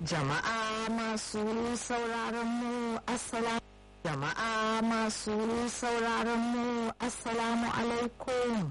Jama'a masu sauraron mu assalamu Jama'a masu sauraron mu assalamu alaikum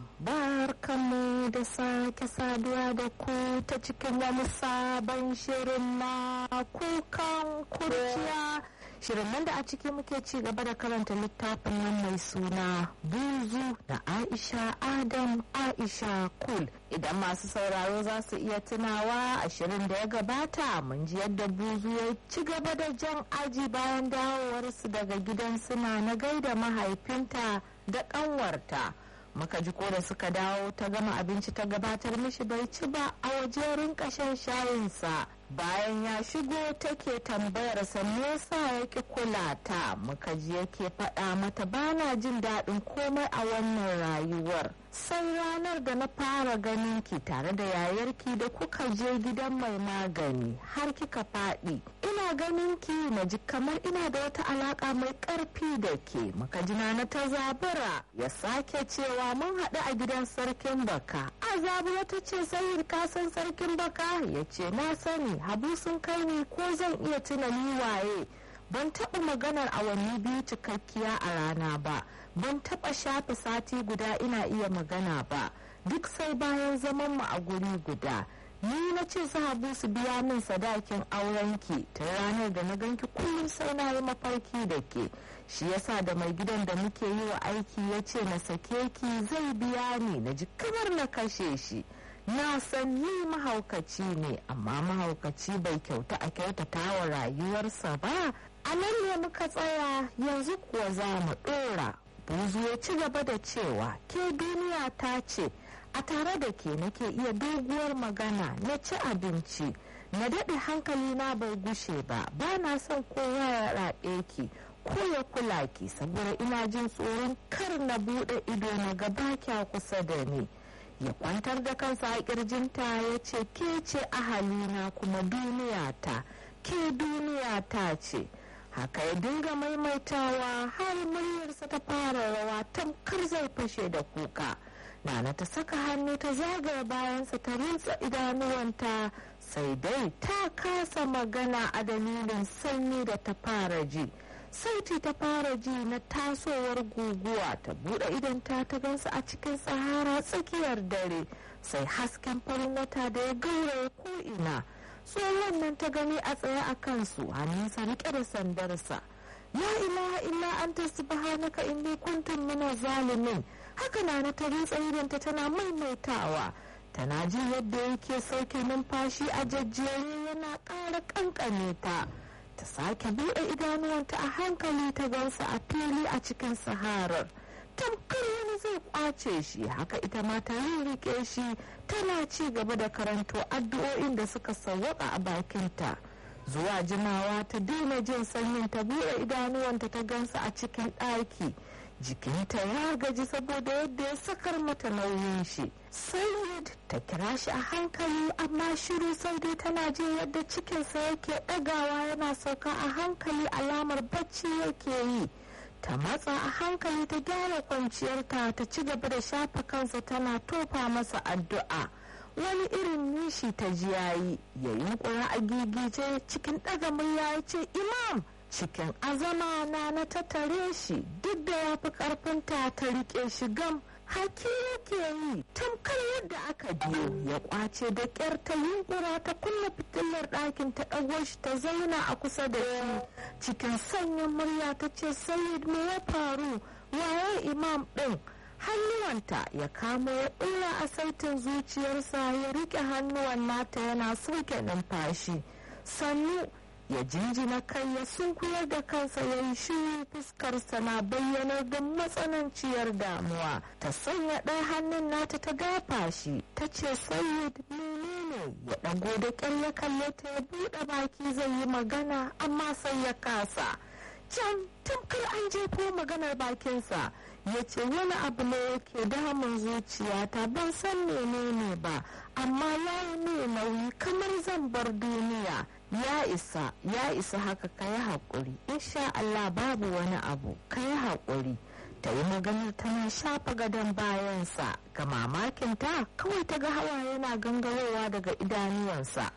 barkanmu da sake saduwa da ku ta cikin wani sabon shirin na kukan kurciya shirin nan da a ciki muke ci gaba da karanta littafin nan mai suna buzu da aisha adam aisha kul idan masu sauraro za su iya tunawa a shirin da ya gabata mun ji yadda buzu ya ci gaba da jan aji bayan dawowarsu daga gidan suna na gaida mahaifinta da ƙanwarta muka ji ko da suka dawo ta gama abinci ta gabatar mishi bai ci ba a waje rinka shan shayinsa bayan ya shigo take tambayar sa me yasa yake kula ta muka ji yake faɗa mata bana jin daɗin komai a wannan rayuwar sai ranar da na fara ganin ki tare da yayarki da kuka je gidan mai magani har kika faɗi ina ganin ki na ji kamar ina da wata alaƙa mai ƙarfi da ke muka ji na ta zabura ya sake cewa mun haɗu a gidan sarkin baka a zabura ta ce sai ka san sarkin baka ya ce na sani habu sun kai ni ko zan iya tuna ni waye ban taɓa maganar awanni biyu cikakkiya a rana ba ban taɓa shafe sati guda ina iya magana ba duk sai bayan zaman mu a guri guda ni na ce su habu su biya min sadakin aurenki ta ranar da na ganki kullum sai na yi mafarki da ke shi yasa da mai gidan da muke yi wa aiki ya ce na sake ki zai biya ni na ji kamar na kashe shi na san ni mahaukaci ne amma mahaukaci bai kyauta a kyautata wa rayuwarsa ba a nan ne muka tsaya yanzu kuwa za mu ɗora buzu ya ci gaba da cewa ke duniya ta ce a tare da ke nake iya doguwar magana na ci abinci na daɗe hankali na bai gushe ba ba na son kowa ya raɓe ki ko ya kula ki saboda ina jin tsoron kar na buɗe ido na gaba kya kusa da ni ya kwantar da kansa a kirjinta ya ce ke ce ahalina kuma duniya ta ke duniya ta ce haka ya dinga maimaitawa har muryarsa ta fara rawa tamkar zai fashe da kuka nana ta saka hannu ta zagaya bayansa ta rintsa idanuwanta sai dai ta kasa magana a dalilin sanyi da ta fara ji sauti ta fara ji na tasowar guguwa ta bude idanta ta gansu a cikin sahara tsakiyar dare sai hasken farin wata da ya gauraya ko'ina tsohon nan ta gani a tsaye a kansu hannunsa rike da sandarsa ya ilaha illa anta subhanaka inni kuntum min zalimin haka na na ta rintsa idanta tana maimaitawa tana ji yadda yake sauke numfashi a jajjere yana ƙara ƙanƙane ta ta sake buɗe idanuwanta a hankali ta gansa a fili a cikin saharar tamkar wani zai kwace shi haka ita ma ta rike shi tana ci gaba da karanto addu'o'in da suka sawwaka a bakinta zuwa jimawa ta daina jin sanyin ta buɗe idanuwanta ta gansa a cikin ɗaki jikinta ya gaji saboda yadda ya sakar mata nauyin shi sayyid ta kira shi a hankali amma shiru sai dai tana jin yadda cikinsa yake ɗagawa yana sauka a hankali alamar bacci yake yi ta matsa a hankali ta gyara kwanciyarta ta ci gaba da shafa kansa tana tofa masa addu'a wani irin nishi ta ji yayi ya yunkura a gigice cikin ɗaga murya ya ce imam cikin azama na na tattare shi duk da ya fi karfinta ta rike shi gam haki yake yi tamkar yadda aka biyo ya kwace da kyar ta yunkura ta kunna fitilar ɗakin ta ɗago shi ta zauna a kusa da shi cikin sanyin murya ta ce sayid me ya faru waye imam ɗin hannuwanta ya kamo ya ɗora a saitin zuciyarsa ya rike hannuwan nata yana soke numfashi sannu ya jinjina kai ya sunkuyar da kansa ya yi shiru fuskarsa na bayyanar da matsananciyar damuwa ta sanya ɗaya hannun nata ta gafa shi ta ce sayyid menene ya ɗago da ƙyar ya kalle ta ya buɗe baki zai yi magana amma sai ya kasa can tamkar an jefo maganar bakinsa ya ce wani abu ne yake damun zuciyata ban san menene ba amma ya yi ne nauyi kamar zan bar duniya ya isa ya isa haka ka yi haƙuri insha Allah babu wani abu ka yi haƙuri ta yi maganar tana shafa gadon bayansa ga mamakinta kawai ta ga hawa yana gangarowa daga idanuwansa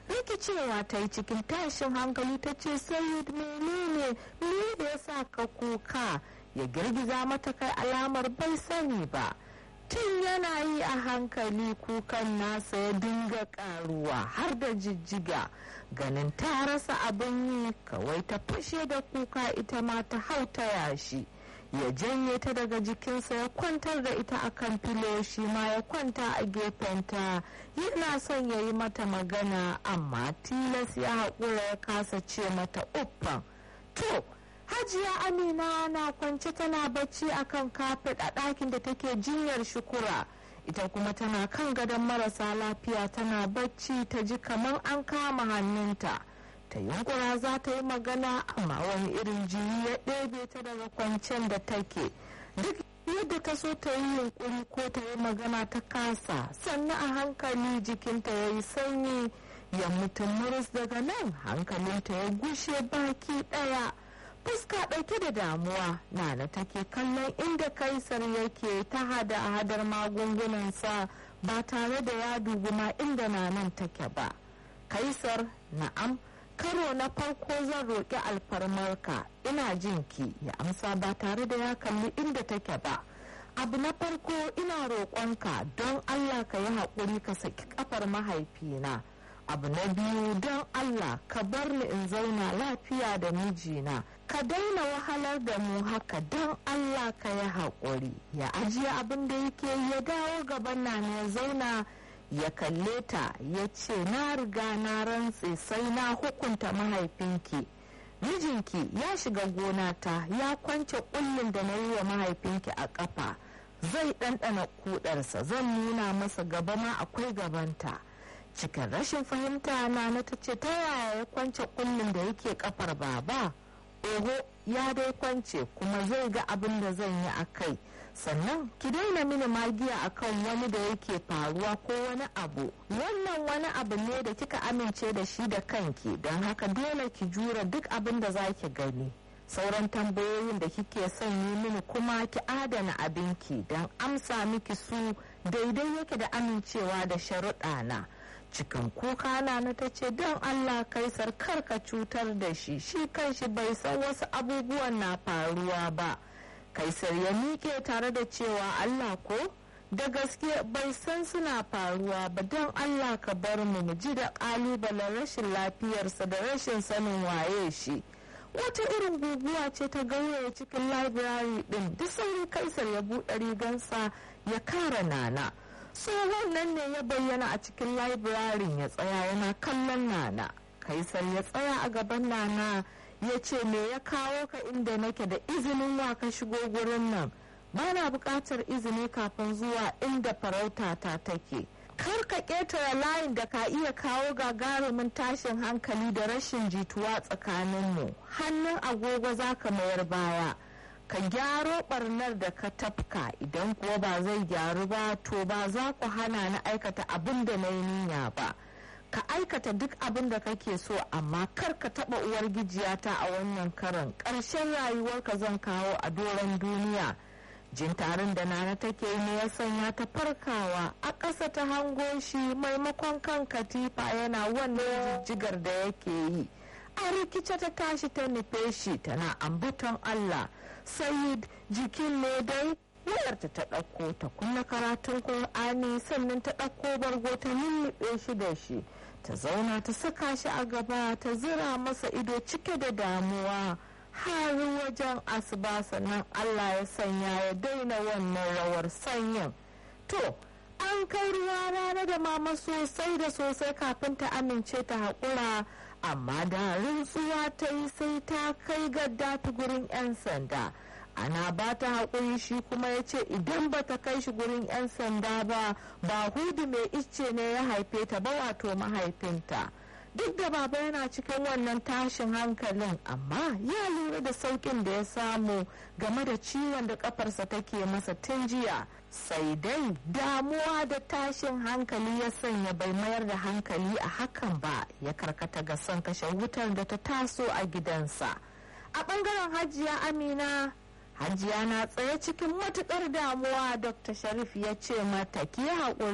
rikicewa ta yi cikin tashin hankali ta ce sayid menene ne ya sa ka kuka ya girgiza mata kai alamar bai sani ba tun yana yi a hankali kukan nasa ya dinga karuwa har da jijjiga ganin ta rasa abin yi kawai ta fashe da kuka ita ma ta hau ta yashi ya janye ta daga jikinsa ya kwantar da ita akan filo shi ma ya kwanta a gefenta yana son ya yi mata magana amma tilas ya haƙura ya kasa ce mata uffan to hajiya amina na kwance tana bacci akan kafet a ɗakin da take jinyar shukura ita kuma tana kan gadon marasa lafiya tana bacci ta ji kamar an kama hannunta ta yunkura za ta yi magana amma wani irin jini ya ɗebe ta daga kwancen da take duk yadda ta so ta yi yunkuri ko ta yi magana ta kasa sannan a hankali jikinta ya yi sanyi ya mutum muris daga nan hankalinta ya gushe baki ɗaya fuska ɗauke da damuwa nana take kallon inda kaisar yake ta hada hadar magungunansa ba tare da ya dubi ma inda nanan take ba kaisar na'am karo na farko zan roƙi alfarmarka ina jinki ya amsa ba tare da ya kalli inda take ba abu na farko ina roƙonka don allah ka yi haƙuri ka saki ƙafar mahaifina abu na biyu don allah ka bar ni in zauna lafiya da mijina ka daina wahalar da mu haka don allah ka yi haƙuri ya ajiye abin da yake ya dawo gaban na ya zauna ya kalle ta ya ce na riga na rantse sai na hukunta mahaifinki mijinki ya shiga gona ta ya kwance kullum da na yi wa mahaifinki a ƙafa zai ɗanɗana kudarsa zan nuna masa gaba ma akwai gabanta cikin rashin fahimta na na ta ce ta yaya ya kwance kullum da yake kafar baba oho ya dai kwance kuma zai ga abin da zan yi a kai sannan ki daina mini magiya akan wani da yake faruwa ko wani abu wannan wani abu ne da kika amince da shi da kanki don haka dole ki jura duk abin da za ki gani sauran tambayoyin da kike son yi mini kuma ki adana abinki don amsa miki su daidai yake da amincewa da sharuɗa na cikin kuka na na ta ce don allah kaisar karka cutar da shi shi kanshi bai san wasu abubuwan na faruwa ba kaisar ya miƙe tare da cewa allah ko da gaske bai san suna faruwa ba don allah ka bar mu mu ji da ƙalubalen rashin lafiyarsa da rashin sanin waye shi wata irin guguwa ce ta gauraya cikin labirari din da sauri kaisar ya buɗe rigansa ya kara nana tsohon nan ne ya bayyana a cikin labirarin ya tsaya yana kallon nana kaisar ya tsaya a gaban nana ya ce me ya kawo ka inda nake da izinin wa ka shigo gurin nan ba na buƙatar izini kafin zuwa inda farauta ta take kar ka ƙetare layin da ka iya kawo gagarumin tashin hankali da rashin jituwa tsakaninmu hannun agogo za ka mayar baya ka gyaro barnar da ka tafka idan kuwa ba zai gyaru ba to ba za ku hana na aikata abin da na yi niyya ba ka aikata duk abin da kake so amma kar ka taba uwar gijiyata a wannan karan ƙarshen rayuwarka zan kawo a doron duniya jin tarin da nana take ne ya sanya ta farkawa a ƙasa ta hango shi maimakon kan katifa yana wannan jijjigar da yake yi a rikice ta tashi ta nufe shi tana ambaton allah sayid jikin ne dai wayarta ta ɗauko ta kunna karatun Kur'ani sannan ta ɗauko bargo ta lulluɓe shi da shi ta zauna ta saka shi a gaba ta zira masa ido cike da damuwa har wajen asuba sannan Allah ya sanya ya daina wannan rawar sanyin to an kai ruwa rana da mama sosai da sosai kafin ta amince ta haƙura amma da rintsuwa ta yi sai ta kai gadda ta gurin 'yan sanda ana ba ta haƙuri shi kuma ya ce idan ba ta kai shi gurin 'yan sanda ba ba hudu mai icce ne ya haife ta ba wato mahaifinta duk da baba yana cikin wannan tashin hankalin amma ya lura da saukin da ya samu game da ciwon da kafarsa take masa tun jiya sai dai damuwa da tashin hankali ya sanya bai mayar da hankali a hakan ba ya karkata ga son kashe wutar da ta taso a gidansa a bangaren hajiya amina hajiya na tsaye cikin matukar damuwa dr sharif ya ce mata ki haƙuri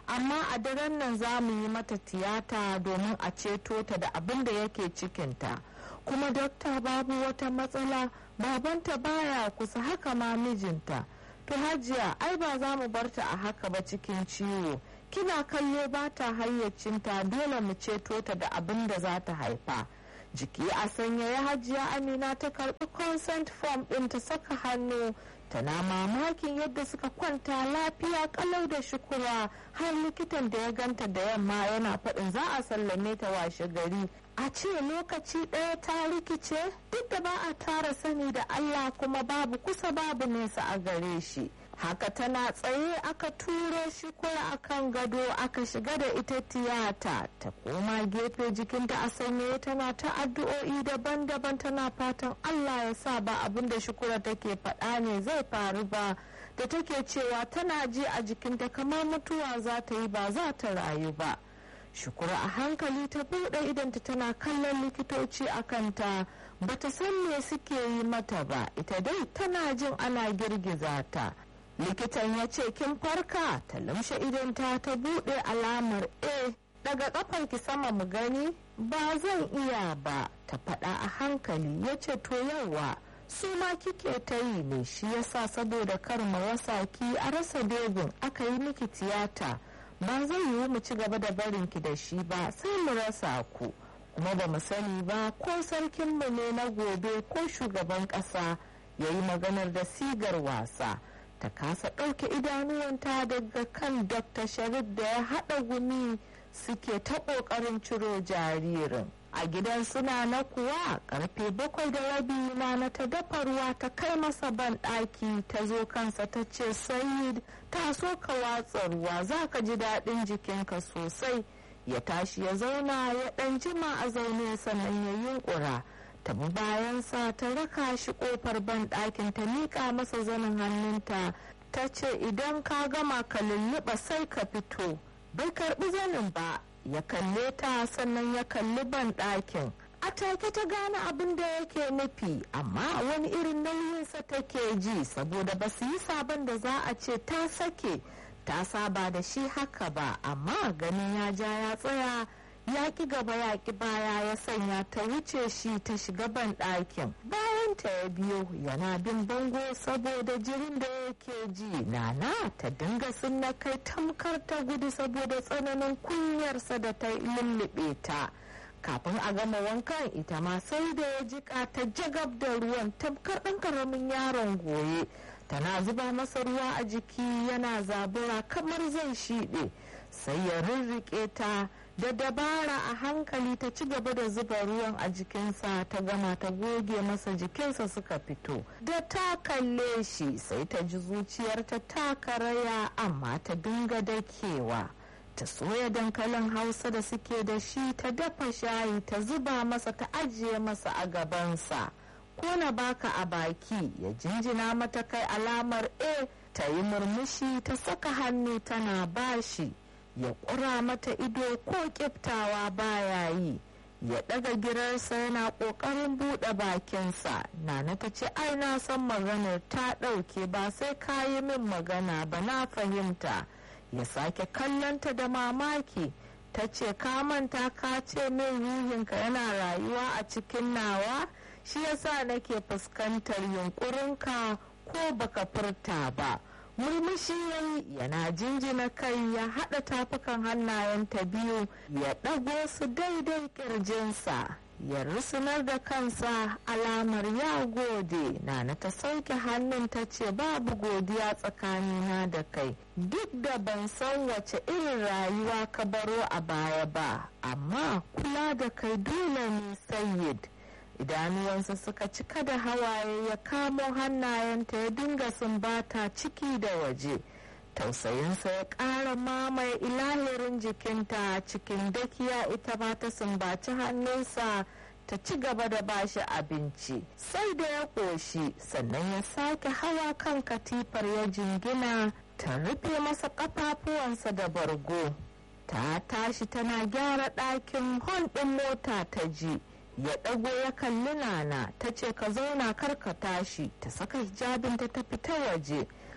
amma a daren nan za mu yi mata tiyata domin a ceto ta da abin da yake cikinta kuma dokta babu wata matsala babanta baya kusa haka ma mijinta to hajiya ai ba za mu barta a haka ba cikin ciwo kina kallo ba ta hayyacinta dole mu ceto ta da abin da za ta haifa jiki a sanya ya hajiya amina ta karbi consent form din ta saka hannu tana mamakin yadda suka kwanta lafiya kalau da shukura har likitan da ya ganta da yamma yana faɗin za a sallame ta washe gari a ce lokaci ɗaya ta rikice duk da ba a tara sani da allah kuma babu kusa babu nesa a gare shi haka tana tsaye aka turo shi kura akan gado aka shiga da ita tiyata ta koma gefe jikinta a sanye tana ta addu'o'i daban-daban tana fatan allah ya sa ba abin da shukura take faɗa ne zai faru ba da take cewa tana ji a jikinta kamar mutuwa za ta yi ba za ta rayu ba shukura a hankali ta buɗe idanta tana kallon likitoci a kanta bata san me suke yi mata ba ita dai tana jin ana girgiza ta likitan ya ce kin farka ta lumshe idanta ta buɗe alamar a daga kafar ki sama mu gani ba zan iya ba ta faɗa a hankali ya ce to yawa su ma kike ta yi ne shi yasa saboda kar mu rasa ki a rasa begun aka yi miki tiyata ba zai yiwu mu ci gaba da barin ki da shi ba sai mu rasa ku kuma ba mu sani ba ko sarkinmu ne na gobe ko shugaban ƙasa ya yi maganar da sigar wasa ta kasa ɗauke idanuwanta daga kan dr sharif da ya haɗa gumi suke ta ƙoƙarin ciro jaririn a gidan suna na kuwa karfe bakwai da rabi na ta dafa ruwa ta kai masa ban ɗaki ta zo kansa ta ce sayid ta so ka watsa ruwa za ka ji daɗin jikinka sosai ya tashi ya zauna ya ɗan jima a zaune sannan ya yunƙura ta bi bayansa ta raka shi ƙofar ban ɗakin ta miƙa masa zanin hannunta ta ce idan ka gama ka lulluɓa sai ka fito bai karɓi zanin ba ya kalle ta sannan ya kalli ban ɗakin a take ta gane abin da yake nufi amma wani irin nauyinsa take ji saboda ba su yi sabon da za a ce ta sake ta saba da shi haka ba amma ganin ya ja ya tsaya ya ki gaba ya ki baya ya sanya ta wuce shi ta shiga ban ɗakin bayan ta ya biyo yana bin bango saboda jirin da yake ji nana ta dinga sunna kai tamkar ta gudu saboda tsananin kunyarsa da ta lullube ta kafin a gama wankan ita ma sai da ya jika ta jagab da ruwan tamkar ɗan karamin yaron goye tana zuba masa ruwa a jiki yana zabura kamar zai shiɗe sai ya rirriƙe ta da dabara a hankali ta ci gaba da zuba ruwan a jikinsa ta gama ta goge masa jikinsa suka fito da ta kalle shi sai ta ji zuciyarta ta karaya amma ta dinga dakewa ta soya dankalin hausa da suke da shi ta dafa shayi ta zuba masa ta ajiye masa a gabansa ko na baka a baki ya jinjina mata kai alamar a ta yi murmushi ta saka hannu tana bashi ya ƙura mata ido ko ƙiftawa baya yi ya ɗaga girarsa yana ƙoƙarin buɗe bakinsa nana ta ce ai na san maganar ta ɗauke ba sai ka yi min magana ba na fahimta ya sake kallonta da mamaki ta ce ka manta ka ce min ruhinka yana rayuwa a cikin nawa shi yasa nake fuskantar yunkurinka ko baka furta ba murmushi yayi yana jinjina kai ya haɗa tafukan hannayenta biyu ya ɗago su daidai ƙirjinsa ya rusunar da kansa alamar ya gode nana ta sauke hannun ta ce babu godiya tsakanina da kai duk da ban san wace irin rayuwa ka baro a baya ba amma kula da kai dole ne sayyid idanuwansa suka cika da hawaye ya kamo hannayenta ya dinga sumbata ciki da waje tausayinsa ya ƙara mamaye ilahirin jikinta cikin dakiya ita ma ta sumbaci hannunsa ta ci gaba da bashi abinci sai da ya ƙoshi sannan ya sake hawa kan katifar ya jingina ta rufe masa ƙafafuwansa da bargo ta tashi tana gyara ɗakin hon ɗin mota ta ji ya ɗago ya kalli nana ta ce ka zauna kar ka tashi ta saka hijabinta ta fita waje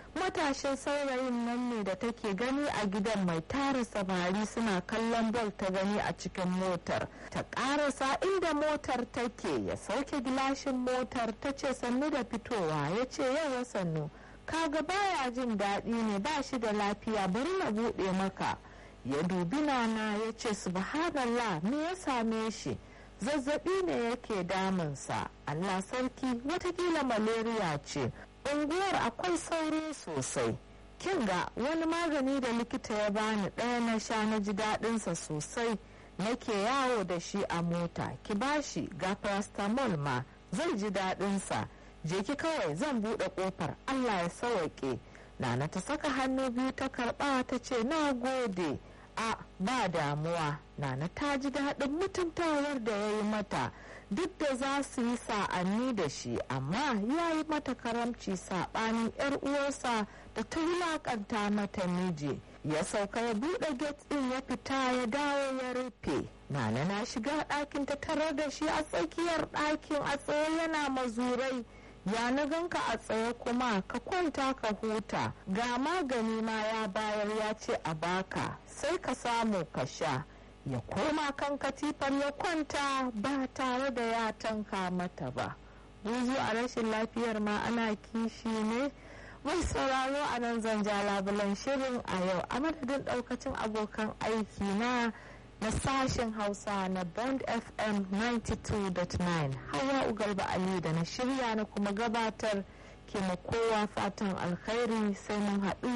matashin saurayin nan ne da take gani a gidan mai tara samari suna kallon bol ta gani a cikin motar ta karasa inda motar take ya sauke gilashin motar ta ce sannu da fitowa ya ce yawa sannu kaga baya jin daɗi ne ba shi da lafiya bari na buɗe maka ya dubi nana ya ce subhanallah me ya same shi zazzabi ne yake damunsa allah sarki watakila malaria ce unguwar akwai sauri sosai kin ga wani magani da likita ya bani ɗaya na sha na ji daɗinsa sosai nake yawo da shi a mota ki bashi ga paracetamol ma zai ji daɗinsa je ki kawai zan buɗe ƙofar allah ya sawaƙe nana ta saka hannu biyu ta karɓa ta ce na gode a ba damuwa nana ta ji daɗin mutuntawar da ya yi mata duk da za su yi sa'anni da shi amma ya yi mata karamci saɓanin 'yar uwarsa da ta wulaƙanta mata miji ya sauka ya buɗe gate ɗin ya fita ya dawo ya rufe nana na shiga ɗakin ta tarar da shi a tsakiyar ɗakin a tsaye yana mazurai ya na ganka a tsaye kuma ka kwanta ka huta ga magani ma ya bayar ya ce a baka sai ka samu ka sha ya koma kan katifar ya kwanta ba tare da ya tanka mata ba buzu a rashin lafiyar ma ana kishi ne mai sauraro a nan zan ja labulan shirin a yau a madadin daukacin abokan aiki na na sashen hausa na bond fm 92.9 hawa ugarba ali da na shirya na kuma gabatar ke kowa fatan alkhairi sai mun haɗu